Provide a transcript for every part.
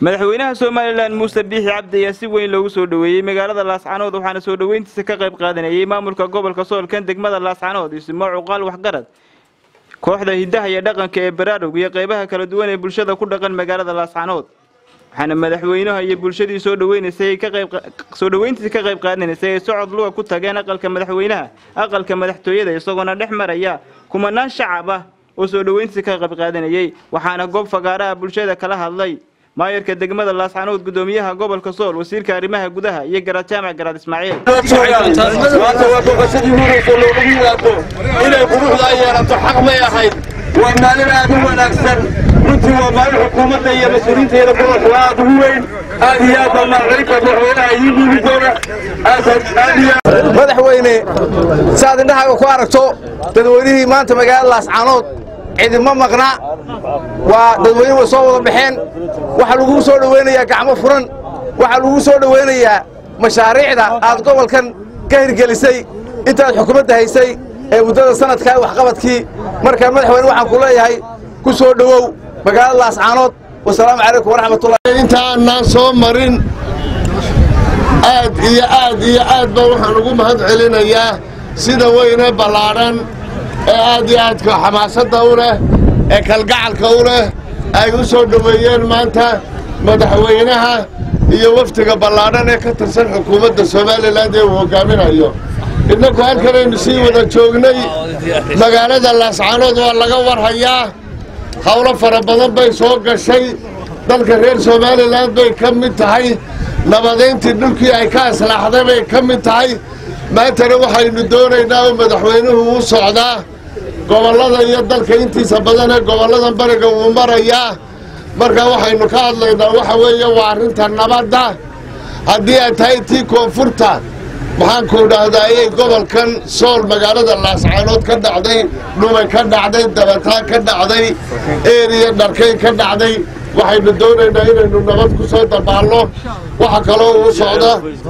madaxweynaha somalilan muuse biixi cabdi ayaa si weyn loogu soo dhoweeyey magaalada laascanood waxaana soo dhoweyntiisa ka qayb qaadanayay maamulka gobolka soolkan degmada laascanood ismo cuqaal waxgarad kooxda hiddaha iyo dhaqanka ee baraarug iyo qaybaha kala duwan ee bulshada ku dhaqan magaalada laascanood waxaana madaxweynaha iyo bulshadii soo dhaweynaysay soo dhoweyntiisa ka qayb qaadanaysay ay socod luga ku tageen aqalka madaxweynaha aqalka madaxtooyada isagoona dhex maraya kumanaan shacab ah oo soo dhoweyntiisa ka qayb qaadanayay waxaana goob fagaaraha bulshada kala hadlay maayarka degmada laascanood gudoomiyaha gobolka sool wasiirka arrimaha gudaha iyo garaad jaamac garaad ismaaciil maanta waa booqashadii huraysa loogu yimaado inay quruxda ay yeelato xaq may ahayd waa maalin aad u wanaagsan runtii waa maalin xukuumadda iyo mas-uuliyiinteeda gobolka aad ugu weyn aad iyo aad baa maalcelinta madaxweynaha idiin dhiibi doona madaxweyne saaad indhahaaga ku aragto dadweynihii maanta magaalada laascanood cidima maqna waa dadweyne way soo wada baxeen waxaa laguu soo dhowaynayaa gacmo furan waxaa laguu soo dhowaynayaa mashaariicda aad gobolkan ka hirgelisay intaad xukuumadda haysay ee muddada sanadkaa waxqabadkii markaa madaxweyne waxaan ku leeyahay ku soo dhowow magaalada laascaanood wasalaamu calaykum waraxmatullahi intaanaan soo marin aad iyo aad iyo aad baa waxaan ugu mahad celinayaa sida weyne ballaadhan ee aad iyo aadka xamaasadda u leh ee kalgacalka u leh ay u soo dhoweeyeen maanta madaxweynaha iyo wafdiga ballaadhan ee ka tirsan xukuumadda somalilan ee uu hoggaaminayo innaku halkanaynu sii wada joognay magaalada laascaanood waa laga warhayaa howlo fara badan bay soo gashay dalka reer somalilan bay ka mid tahay nabadayntii dhulkii ay ka aslaaxday bay ka mid tahay maantana waxaynu doonaynaa oo madaxweynuhu u socdaa gobollada iyo dalka intiisa badan ee gobolladan bariga wuu marayaa marka waxaynu ka hadlaynaa waxa weeye waa arrinta nabadda haddii ay tahay tii koonfurta maxaanku idhaahdaa ayay gobolkan sool magaalada laascaanood ka dhacday dhumay ka dhacday dabataan ka dhacday eeriya dharkayn ka dhacday waxaynu doonaynaa inaynu nabad ku soo dabaalno waxa kaloo uu socda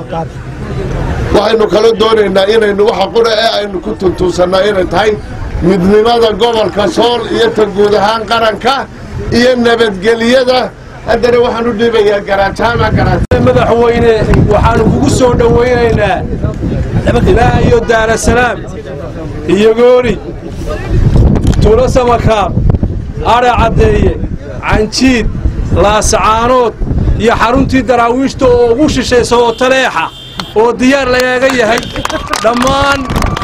waxaynu kaloo doonaynaa inaynu waxa qura ee aynu ku tuntuunsannaa inay tahay midnimada gobolka sool iyo ta guud ahaan qaranka iyo nabadgeliyada haddana waxaan u dhiibayaa garajaama madaxweyne waxaannu kugu soo dhowaynaynaa ilaa iyo daarasalaam iyo goori tuulo samakaab adha caddeeye canjiid laasacaanood iyo xaruntii daraawiishta oo ugu shishaysa oo taleexa oo diyaar lagaaga yahay dhammaan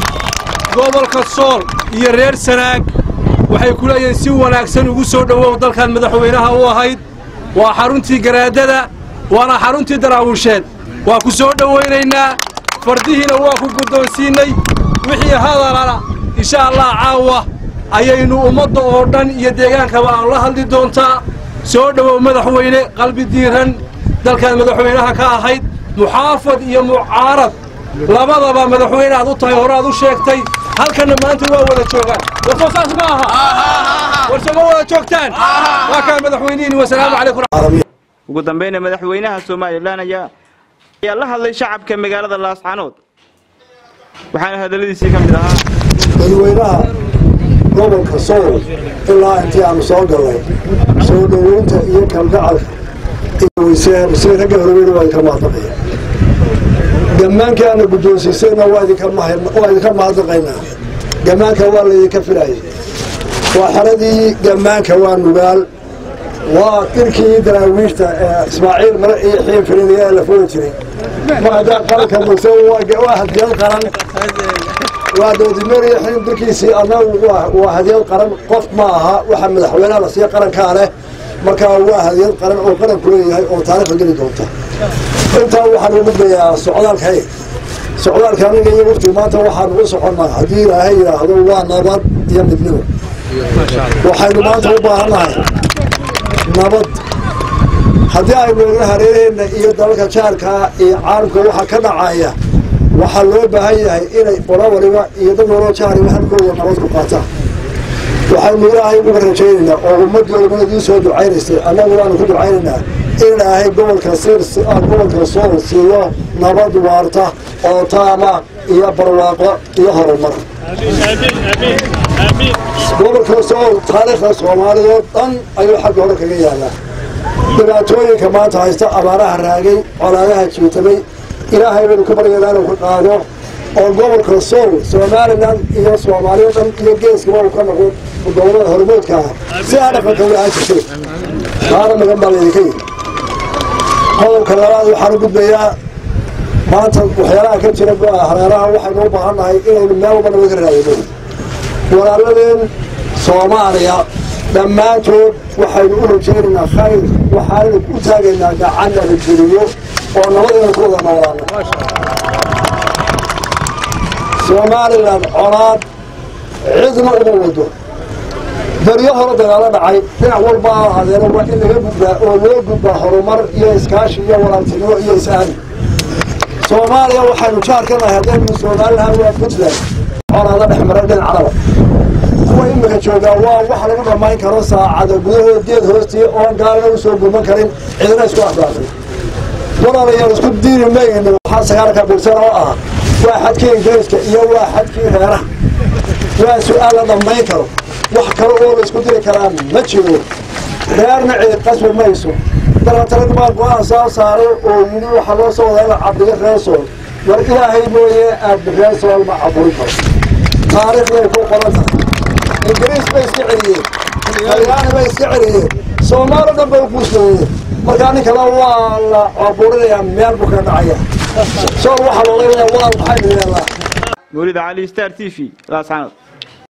gobolka sool iyo reer sanaag waxay ku leeyihiin si wanaagsan ugu soo dhowow dalkan madaxweynaha u ahayd waa xaruntii garaadada waana xaruntii daraawiisheed waa ku soo dhowaynaynaa fardihiina waa ku guddoonsiinnay wixii hadalana insha allah caawa ayaynu ummadda oo dhan iyo deegaankaba aanu la hadli doontaa soo dhowow madaxweyne qalbi diiran dalkaad madaxweynaha ka ahayd muxaafad iyo mucaarad labadaba madaxweyne aad u tahay hore aad u sheegtay halkanna maanta waa wada joogaan warsoo saas ma aha warso ma wada joogtaan waa kaa madaxweynihiin wasalaamu calaykum ugu dambeyna madaxweynaha somalilan ayaa ayaa la hadlay shacabka magaalada laascanood waxaana hadalladiisii ka mid ahaa dadweynaha gobolka sool ilaa intii aanu soo gallay soo dhoweynta iyo kalgacalka weyseen sida ragga horweyne waa idinka mahadnaqaya gammaanka aana guddoonsiisayna waa idinka mahadnaqaynaa gammaanka waa laydinka filayay waa xeradii gammaanka waa nugaal waa irkii daraawiishta ee ismaaciil mare iyo xiin firiniya ee la furi jiray ma haddaa qaranka mugse waa hadiyad qaran waa doodimeer iyo xiin dirkiisii annagu waa hadiyad qaran qof ma aha waxa madaxweynaha la siiya qarankaa leh markaa waa hadiyad qaran oo qaranku leeyahay oo taariikhda geli doonta intaa waxaan ugu dayaa socdaalkay socdaalka aniga iyo waftigu maanta waxaanu u soconnaa haddii ilaahay yidhaahdo waa nabad iyo midnimo waxaynu maanta u baahannahay nabad haddii aynu oga hareereenna iyo dalalka jaarkaa iyo caalamka waxa ka dhacaya waxaa loo baahan yahay inay ola waliba iyo dad waloo jaariba halkooda nabad ku qaataan waxaynu ilaahay uga rajaynaynaa oo ummadii olma idiin soo ducaynaysay annagu waanu ku ducaynaynaa in ilaahay gobolka sir gobolka sool siiyo nabad waarta oo taama iyo barwaaqo iyo horumar gobolka sool taariikhda soomaaliya oo dhan ayuu xagga hore kaga yaalaa dhibaatooyinka maanta haysta abaaraha raagay colaadaha jiitamay ilaahay baynu ka baryaynaa inuu ka qaado oo gobolka sool somalilan iyo soomaaliya dhan iyo geeskaba uu ka noqdo gobolada hormoodka ah si aa dhaqanka u ahaan jirtay taana magan baa laydinka yidhi qodobka labaad waxaan u gudbayaa maanta waxyaalaha ka jira hareeraha waxaynu u baahan nahay inaynu meel walba naga raadino walaaladeen soomaaliya dhammaantood waxaynu u rajaynaynaa khayr waxaanaynu u taagaynaa gacan nabadgeliyo oo nabadaynu ku wada noolaano somalilan colaad cidna uma wado daryo hore dagaalo dhacay dhinac walba ha ahaadeena waa in laga gudbaa oo loo gudbaa horumar iyo iskaashi iyo walaaltinimo iyo is-aani soomaaliya waxaynu jaar ka nahay haddaynu somalilan waa puntland colaada dhex maray dhinacnaba kuwa imika joogaa waa wax lagu dhammayn karo saacada gudahood geed hoostii oon gaalina usoo gurman karin cidina isku afdaafay walaalayaal isku diiri mayno waxaa sagaalka bilsan oo ah waa xadkii ingiriiska iyo waa xadkii reeraha waa su-aal la dhammayn karo wax kale oo la isku diri karaa ma jiro reerna cidi qasbi mayso darantarag baa go-aan soo saaray oo yidhi waxaa loo soo wadaa inuu cabdiyo reer sool war ilaahay mooye aad reer sool ma caburin karo taariikhday ku qoran tahay ingiriis bay iska celiyeen talyaani bay iska celiyeen soomaali dhan bay u guusleeyeen markaa nin kale waa la caburinayaa meel buu ka dhacaya sool waxaa looga leeyaa walaal maxaynu yeelnaa mawlid cali star t v laascanood